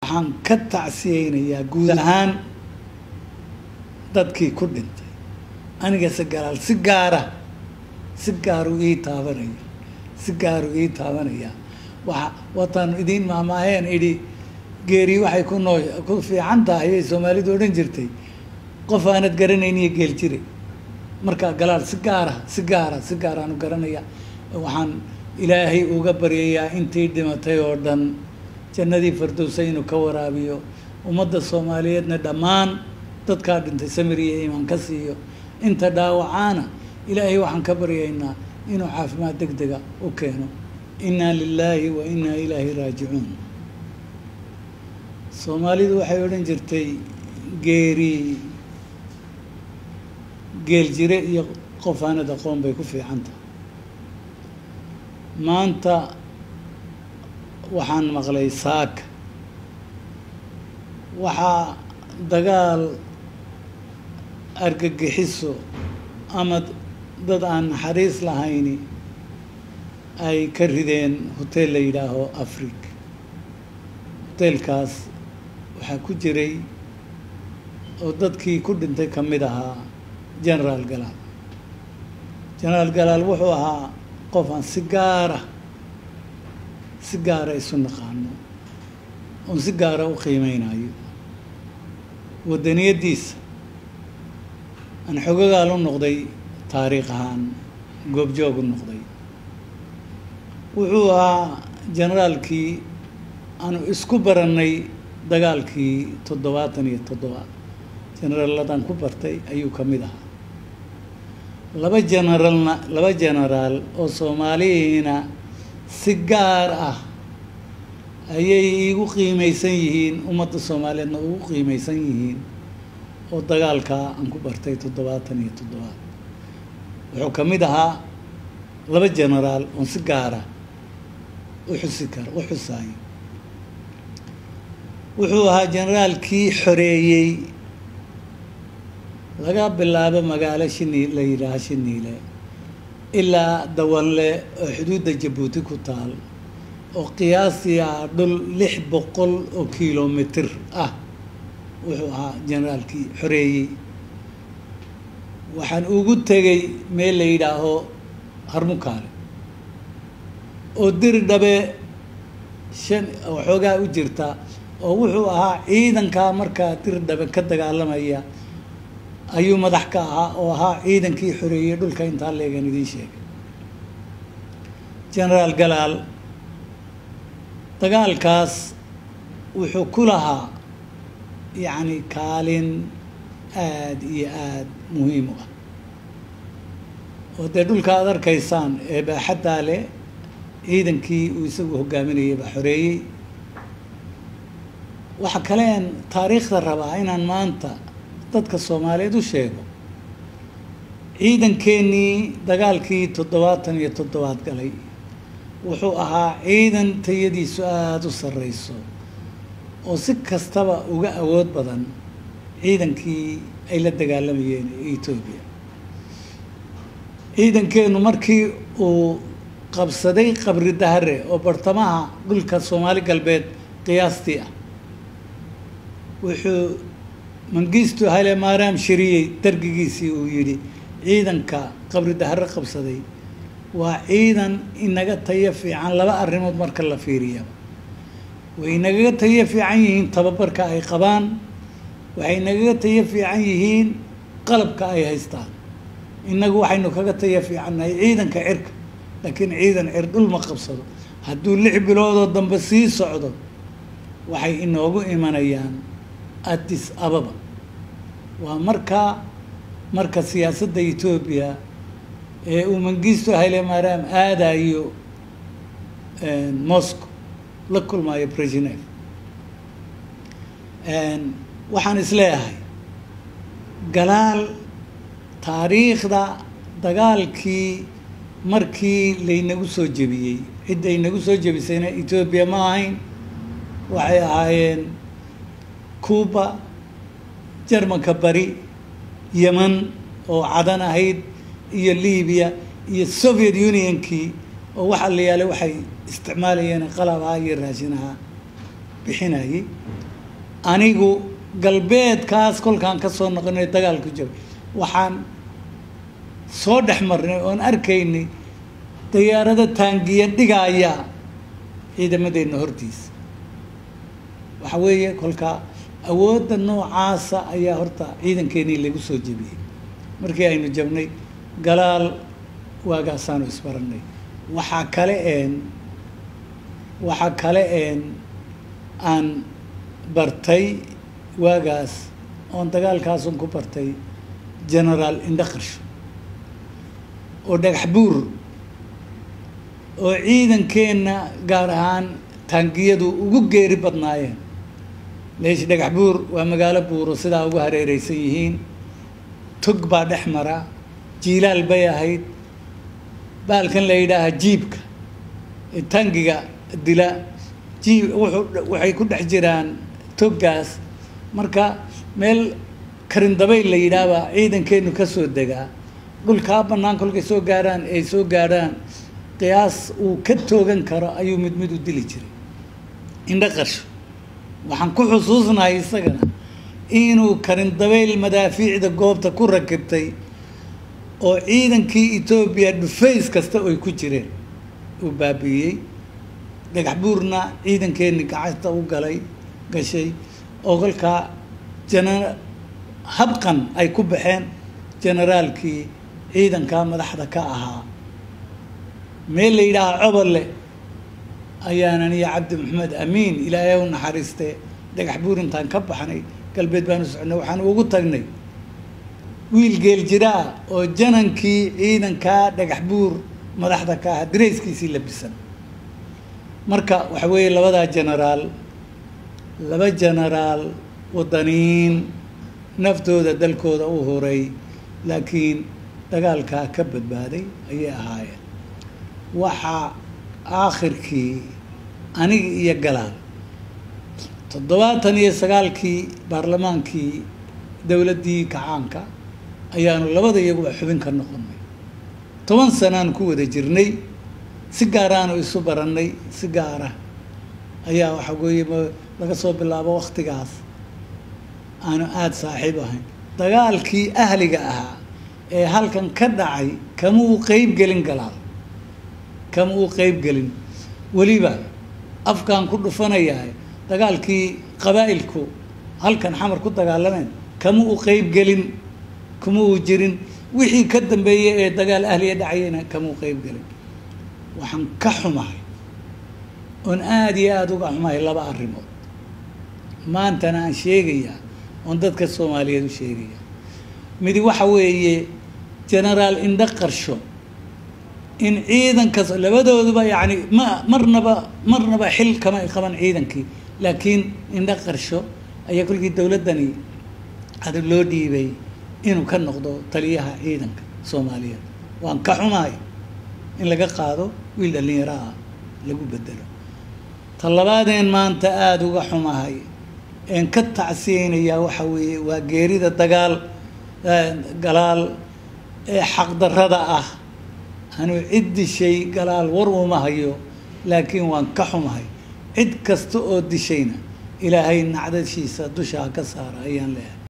waxaan ka tacsiyeynayaa guud ahaan dadkii ku dhintay aniga se galaal si gaara si gaaru ii taabanaya si gaaru ii taabanaya waa wataan idiin maamaaheen idhi geeri waxay ku noo ku fiican tahay ay soomaalidu odhan jirtay qof aanad garanayn iyo geel jire marka galaal si gaara si gaara si gaaraanu garanaya waxaan ilaahay uga baryayaa intii dhimatay oo dhan jannadii fardowsa inuu ka waraabiyo ummadda soomaaliyeedna dhammaan dadkaa dhintay samir iyo iimaan ka siiyo inta dhaawacaana ilaahay waxaan ka baryaynaa inuu caafimaad deg dega u keeno innaa lilaahi wa innaa ilaahi raajicuun soomaalidu waxay odhan jirtay geeri geel jire iyo qof aanad aqoon bay ku fiican tahay maanta waxaan maqlay saaka waxaa dagaal argagixiso ama dad aan naxariis lahayni ay ka rideen hoteel la yidhaaho africa hoteelkaas waxaa ku jiray oo dadkii ku dhintay ka mid ahaa generaal galaal generaal galaal wuxuu ahaa qof aan si gaara si gaara isu naqaano oon si gaara u qiimeynayo waddaniyaddiisa aan xogagaal u noqday taariikh ahaan goobjoog u noqday wuxuu ahaa generaalkii aanu isku barannay dagaalkii toddobaatan iyo toddobaad generaaladan ku bartay ayuu ka mid ahaa laba generaalna laba generaal oo soomaalihiina si gaar ah ayay iigu qiimeysan yihiin ummadda soomaaliyeedna ugu qiimeysan yihiin oo dagaalkaa aan ku bartay toddobaatan iyo toddobaad wuxuu ka mid ahaa laba generaal oon si gaara u xusi kara u xusaayo wuxuu ahaa generaalkii xoreeyey laga bilaabo magaalo shini la yidhaaha shiniile ilaa dawanle oo xuduudda jabuuti ku taal oo qiyaastii ah dhul lix boqol oo kilomitr ah wuxuu ahaa generaalkii xoreeyey waxaan ugu tegay meel la yidhaaho harmukaale oo diri dhabe shan waxoogaa u jirta oo wuxuu ahaa ciidankaa markaa diri dhabe ka dagaalamaya ayuu madax ka ahaa oo ahaa ciidankii xoreeyey dhulka intaa leegan idiin sheegay generaal galaal dagaalkaas wuxuu ku lahaa yacni kaalin aada iyo aada muhiim u ah oo dee dhulka aada arkaysaan ee baaxaddaa leh ciidankii uu isagu hogaaminayay baa xoreeyey waxa kaleen taariikhda rabaa inaan maanta dadka soomaaliyeed u sheego ciidankeenii dagaalkii toddobaatan iyo toddobaad galay wuxuu ahaa ciidan tayadiisu aada u sarreyso oo si kastaba uga awood badan ciidankii ay la dagaalamayeen etoobiya ciidankeenu markii uu qabsaday qabri dahare oo bartamaha dhulka soomaali galbeed qiyaastii ah wuxuu mangistu hale maaraam shiriyey dargigiisii uu yidhi ciidanka qabri dahare qabsaday waa ciidan inaga tayo fiican laba arrimood marka la fiiriyaba way nagaga tayo fiican yihiin tababarka ay qabaan waxay nagaga tayo fiican yihiin qalabka ay haystaan innagu waxaynu kaga tayo fiicannahay ciidanka cirka laakiin ciidan cir dhul ma qabsado hadduu lix biloodoo dambe sii socdo waxay inoogu imanayaan addis ababa waa markaa marka siyaasadda etoobiya ee uu mangisto hayle maaraam aadayo moscow la kulmaayo brezhnev waxaan isleeyahay galaal taariikhda dagaalkii markii laynagu soo jebiyey cidda aynagu soo jebisayna etoobiya ma ahayn waxay ahaayeen cuba jarmanka bari yeman oo cadan ahayd iyo libiya iyo soviet unionkii oo waxa la yaalay waxay isticmaalayeen qalab ahaa iyo raashin ahaa bixinayay anigu galbeedkaas kolkaan ka soo noqonay dagaal ku jiro waxaan soo dhex marnay oon arkaynay dayaarado taangiya dhigaya ciidamadeenna hortiisa waxa weeye kolkaa awoodda noocaasa ayaa horta ciidankeenii lagu soo jebiyey markii aynu jabnay galaal waagaasaanu isbarannay waxaa kale een waxaa kale een aan bartay waagaas oon dagaalkaasun ku bartay generaal indhaqarsho oo dhagax buur oo ciidankeenna gaar ahaan taangiyadu ugu geeri badnaayeen leesh dhagax buur waa magaalo buuro sidaa ugu hareereysan yihiin tog baa dhex mara jiilaal bay ahayd baalkan la yidhaaha jiibka tangiga dila jiib wuxuu waxay ku dhex jiraan toggaas marka meel karindabayl la yidhaahbaa ciidankeenu ka soo degaa dhulkaa bannaan kolkay soo gaarhaan ay soo gaadhaan qiyaas uu ka toogan karo ayuu mid mid u dili jiray indho qarsho waxaan ku xusuusnahay isagana inuu karindabayl madaafiicda goobta ku rakibtay oo ciidankii etoobiya dhufays kasta oy ku jireen uu baabi'iyey dhagax buurna ciidankeenni gacanta u galay gashay oo kolkaa jana habqan ay ku baxeen generaalkii ciidankaa madaxda ka ahaa meel la yidhaaha cobolle ayaanan iyo cabdi maxamed amiin ilaahay u naxariiste dhagax buur intaan ka baxnay galbeed baanu soconay waxaan ugu tagnay wiil geel jiraa oo janankii ciidankaa dhagax buur madaxda ka ahaa dareyskiisii labisan marka waxa weeye labadaa genaraal laba genaraal wadaniin naftooda dalkooda u horay laakiin dagaalkaa ka badbaaday ayay ahaayeen waxaa aakhirkii aniga iyo galaal toddobaatan iyo sagaalkii baarlamaankii dowladdii kacaanka ayaanu labada iyaguba xubin ka noqonnay toban sanaan ku wada jirnay si gaaraanu isu barannay si gaara ayaa waxa weeye laga soo bilaabo waktigaas aanu aada saaxiib ahayn dagaalkii ahliga ahaa ee halkan ka dhacay kama uu qeyb gelin galaal kama uu qeyb gelin weliba afkaan ku dhufanayahay dagaalkii qabaa'ilku halkan xamar ku dagaalameen kama uu qeyb gelin kama uu jirin wixii ka dambeeyey ee dagaal ahliya dhacayena kama uu qeyb gelin waxaan ka xumahay oon aada iyo aada uga xumahay laba arrimood maantana aan sheegayaa oon dadka soomaaliyeed u sheegaya midi waxa weeye genaraal indho qarsho in ciidankas labadooduba yacni ma marnaba marnaba xil kama qaban ciidankii laakiin indho qarsho ayaa kolkii dowladdani ada loo dhiibay inuu ka noqdo taliyaha ciidanka soomaaliyeed waan ka xumahay in laga qaado wiil dhallinyaro ah lagu bedelo ta labaadeen maanta aada uga xumahay een ka tacsiyeynayaa waxa weeye waa geerida dagaal galaal ee xaqdarrada ah anuu cid dishay galaal war uma hayo laakiin waan ka xumahay cid kasta oo dishayna ilaahay nacdashiisa dushaa ka saara ayaan leehay